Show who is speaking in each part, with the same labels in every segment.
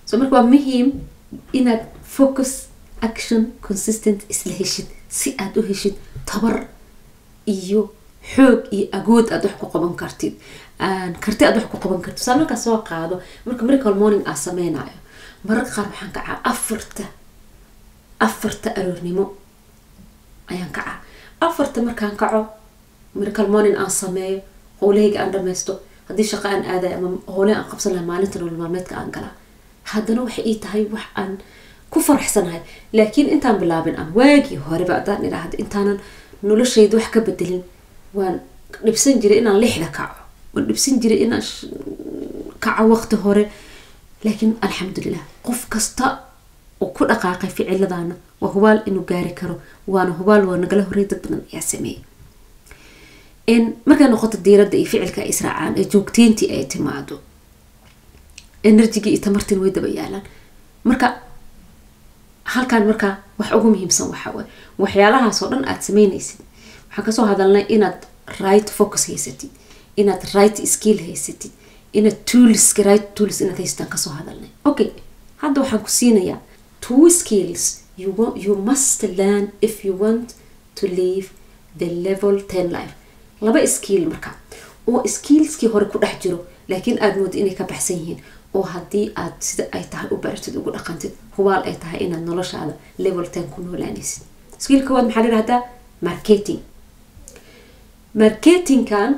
Speaker 1: so marka waa muhiim inaad focus action consistent isla heshid si aad u heshid tabar iyo xoog iyo agood aad wax ku qaban kartid karti aad wax ku qaban kartid saa markaa soo qaado marka miracle morning aa sameynayo mararka qaar waxaan kacaa afarta afarta aroornimo ayaan kacaa afarta markaan kaco miracle morning aan sameeyo howlahayga aan dhameysto haddii shaqa aan aaday ama howle aan qabsan lahay maalinta nolol maalmeedka aan galaa haddana waxay ii tahay wax aan ku faraxsanahay laakiin intaan bilaabin ama waagii horeba haddaan idhaahda intaanan noloshayda wax ka bedelin waan dhibsan jiray inaan lixda kaco waan dhibsan jiray inaan kaco waqti hore laakiin alxamdulilah qof kasta oo ku dhaqaaqay ficiladana waa hubaal inuu gaari karo waana hubaal waa nagala horey dad badan ayaa sameeyay markay noqoto diiradda iyo ficilka ay israacaan ee joogteyntii ay timaado enerjigii iyo tamartiin way daba yaalaan marka halkaan markaa wax ugu muhiimsan waxaa waay waxyaalahaasoo dhan aad sameynaysid waxaan kasoo hadalnay inaad right focus haysatid inaad right skill haysatid inaad toolska right tools inaad haysataan kasoo hadalnay okay hadda waxaan ku siinayaa two skills you, want, you must learn if you want to live the level ten life laba skill marka oo skillskii hore ku dhex jiro laakiin aada mooda inay ka baxsan yihiin oo haddii aad sida ay tahay u baratid ugu dhaqantid hubaal ay tahay inaad noloshaada level ten ku noolaanaysid skill koowaad maxaa layihahdaa marketing marketingkan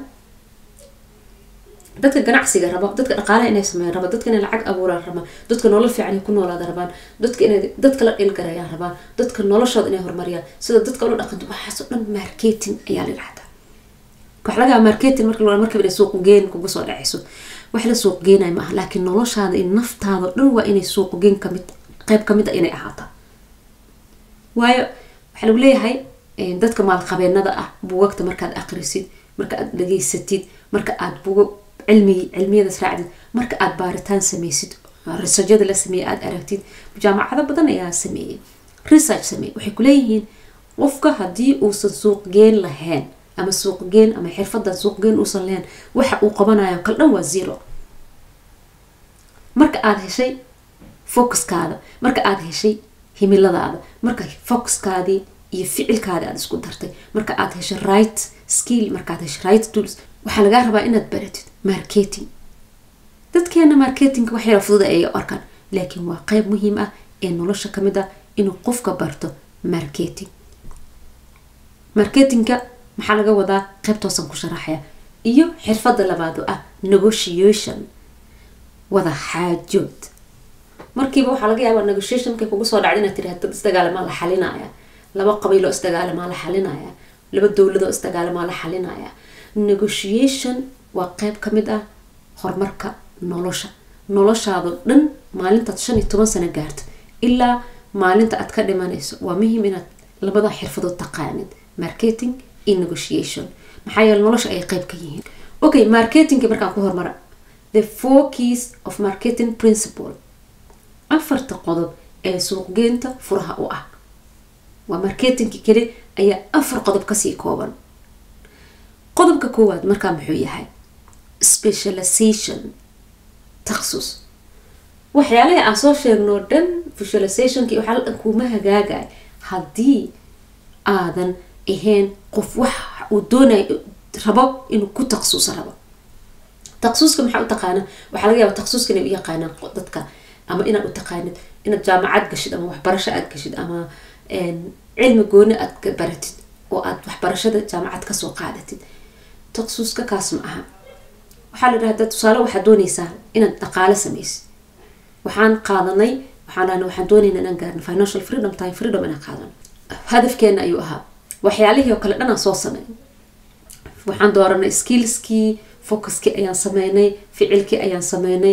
Speaker 1: dadka ganacsiga raba dadka dhaqaalaha inay sameeyaan raba dadka inay lacag abuuraan rabaan dadka nolol fiican ay ku noolaada rabaan dadka inay dadka la dhilgarayaan rabaan dadka noloshooda inay horumariyaan sida dadka ula dhaqanto waxaasoo dhan marketing ayaa la yidhahdaa wax lagaa marketing marka la markaba inay suuq geen kugu soo dhacayso wax la suuq geenayo maaha laakiin noloshaada iyo naftaada dhan waa inay suuq geen kamid qayb kamid a inay ahaataa waayo waxaa lagu leeyahay dadka maalqabeenada ah buugagta markaad aqrisid marka aad dhageysatid marka aad buugo cilmi cilmiyadaas raacdid marka aad baaritaan sameysid researchada la sameeyey aada aragtid jaamacado badan ayaa sameeyey research sameeyey waxay kuleeyihiin qofka haddii uusan suuq geen lahayn ama suuqgeen ama xirfadan suuqgeen uusan lahayn waxa uu qabanayo kal dhan waa zero marka aada heshay focuskaada marka aada heshay himiladaada marka focuskaadii iyo ficilkaadi aada isku dartay marka aada heshay right skill markaaad heshay right tools waxaa lagaa rabaa inaad baratid marketing dadkeena marketingka wax yara fududa ay arkaan laakiin waa qeyb muhiim ah ee nolosha kamid ah inuu qofka barto marketing marketingka maxaa laga wadaa qeybtoosan ku sharaxaya iyo xirfada labaad oo ah negotiation wada xaajood markiiba waxaa laga yaabaa negotiation markay kugu soo dhacda inaad tiraha dad isdagaalamaa la xalinaya laba qabiiloo isdagaalamaa la xalinaya laba dowladoo isdagaalamaa la xalinaya negotiation waa qeyb kamid ah horumarka nolosha noloshaado dhan maalintaad shan iyo toban sano gaarto ilaa maalinta aad ka dhimanayso waa muhiim inaad labada xirfadood taqaanid marketing iyo negotiation maxaa yeele nolosha ay qeyb ka yihiin okay marketingki markaan ku hormara the four keys of marketing principle afarta qodob ee suuqgeynta furaha u ah waa marketingki keli ayaa afar qodob kasii kooban qodobka koowaad markaa muxuu yahay specialization taksus waxyaalaha aan soo sheegnoo dhan visualizationki waxaa dhan kuuma hagaagay haddii aadan ahayn qof wax uu doonayo rabo inuu ku taksuso rabo taksuska maxaa u taqaana waxaa laga yaaba taksuska inay u yaqaanaan dadka ama inaad u taqaanid inaad jaamacad gashid ama waxbarasho aad gashid ama cilmi gooni aad baratid oo aad waxbarashada jaamacad kasoo qaadatid taksuska kaas ma aha waxaa la dhahdaa tusaale waxaad dooneysaa inaad dhaqaale sameysid waxaan qaadanay waxaan waxaan doonayna inaan gaarno financial freedom time freedom inaan qaadano hadafkeena ayuu ahaa waxyaalihii oo kale dhan aan soo samey waxaan dooranay skillskii focuskii ayaan sameynay ficilkii ayaan sameynay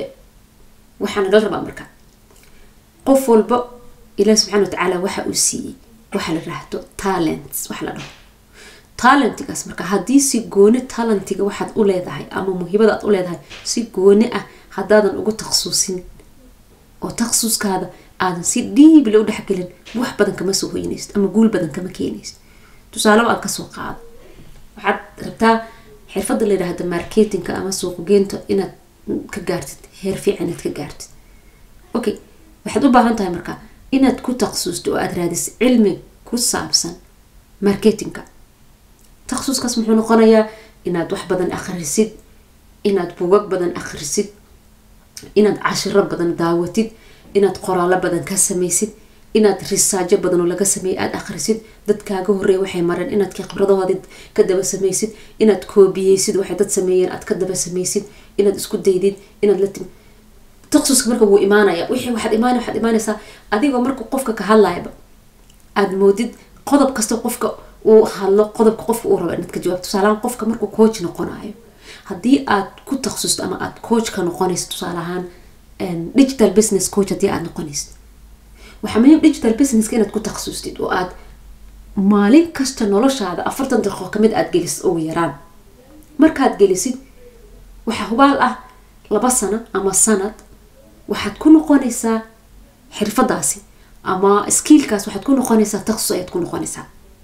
Speaker 1: waxaa nagala rabaa marka qof walba ilaah subxana watacaala waxa uu siiyey waxa la rahdo talents waxa la dhaho talentigaas marka haddii si gooni talentiga waxaad u leedahay ama muhiibada aad u leedahay si gooni ah haddaadan ugu taksusin oo taksuskaada aadan si dhiibila u dhexgelin wax badan kama soo hoynaysid ama guul badan kama keenaysid tusaaleba aad kasoo qaado waxaad rabtaa xirfada la yidhaahda marketingka ama suuqgeynta inaad ka gaartid heer fiican inaad ka gaartid okay waxaad u baahan tahay marka inaad ku takhasusto oo aada raadiso cilmi ku saabsan marketingka takhasuskaas muxuu noqonayaa inaad wax badan akhrisid inaad bugag badan akhrisid inaad cashiro badan daawatid inaad qoraallo badan ka samaysid inaad risaajo badan oo laga sameeyay aada akhrisid dadkaaga horreeya waxay mareen inaad khibradahoodii ka daba samaysid inaad koobiyeysid waxay dad sameeyeen aad ka daba samaysid inaad isku daydid inaad la timi takhasuska marka wuu imaanaya wixii waxaad imaanay waxaad imaanaysaa adigoo marka qofka ka hadlayaba aada moodid qodob kasta qofka uu hadlo qodobka qofka uu rabo inaad ka jawaab tusaalahaan qofka markuu coach noqonayo haddii aad ku takhasusto ama aada coach ka noqonaysid tusaale ahaan digital business coach haddii aada noqonaysid waxaa muhiim digital businesska inaad ku takhasustid oo aad maalin kasta noloshaada afartan daqiiqo kamid aada gelisid ugu yaraan markaad gelisid waxaa hubaal ah laba sano ama sanad waxaad ku noqonaysaa xirfadaasi ama skiilkaas waxaad ku noqonaysaa takhasus ayaad ku noqonaysaa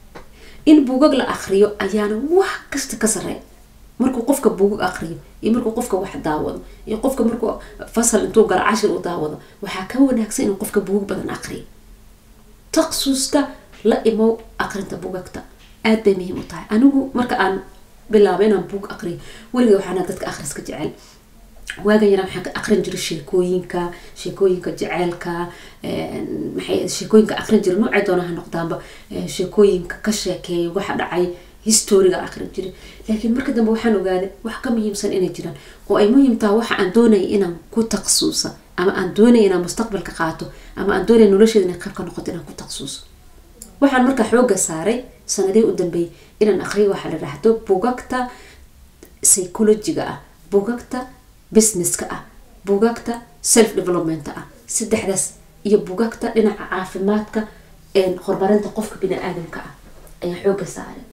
Speaker 1: in buugag la akriyo ayaana wax kasta ka sareeya markuu qofka buugag akriyo iyo markuu qofka wax daawado iyo qofka markuu fasal intuu galo cashir u daawado waxaa ka wanaagsan inuu qofka buugag badan akriyo takhasuska la imow akrinta buugagta aad bay muhiim u tahay anigu marka aan bilaabo inaan buug akriyo weliga waxaana dadka akhriska jecel waagan yaraa waxaan ka akrin jiray sheekooyinka sheekooyinka jeceelka maxay sheekooyinka akrin jiray noocay doona ha noqdaanba sheekooyinka ka sheekeeya waxa dhacay historiga akrin jiray laakiin marka dambe waxaan ogaaday wax ka muhiimsan inay jiraan oo ay muhiim tahay waxa aan doonaya inaan ku takhasuusa ama aan doonaya inaan mustaqbalka qaato ama aan doonaya nolosheeda inay qayb ka noqoto inaan ku takhasuuso waxaan marka xooga saaray sanadihii u dambeeyay inaan akriyo waxa la dhahdo bugagta psychologiga ah bugagta businesska ah bugagta self development ah saddexdaas iyo bugagta dhinaca caafimaadka horumarinta qofka bini aadamka ah ayaan xooga saaray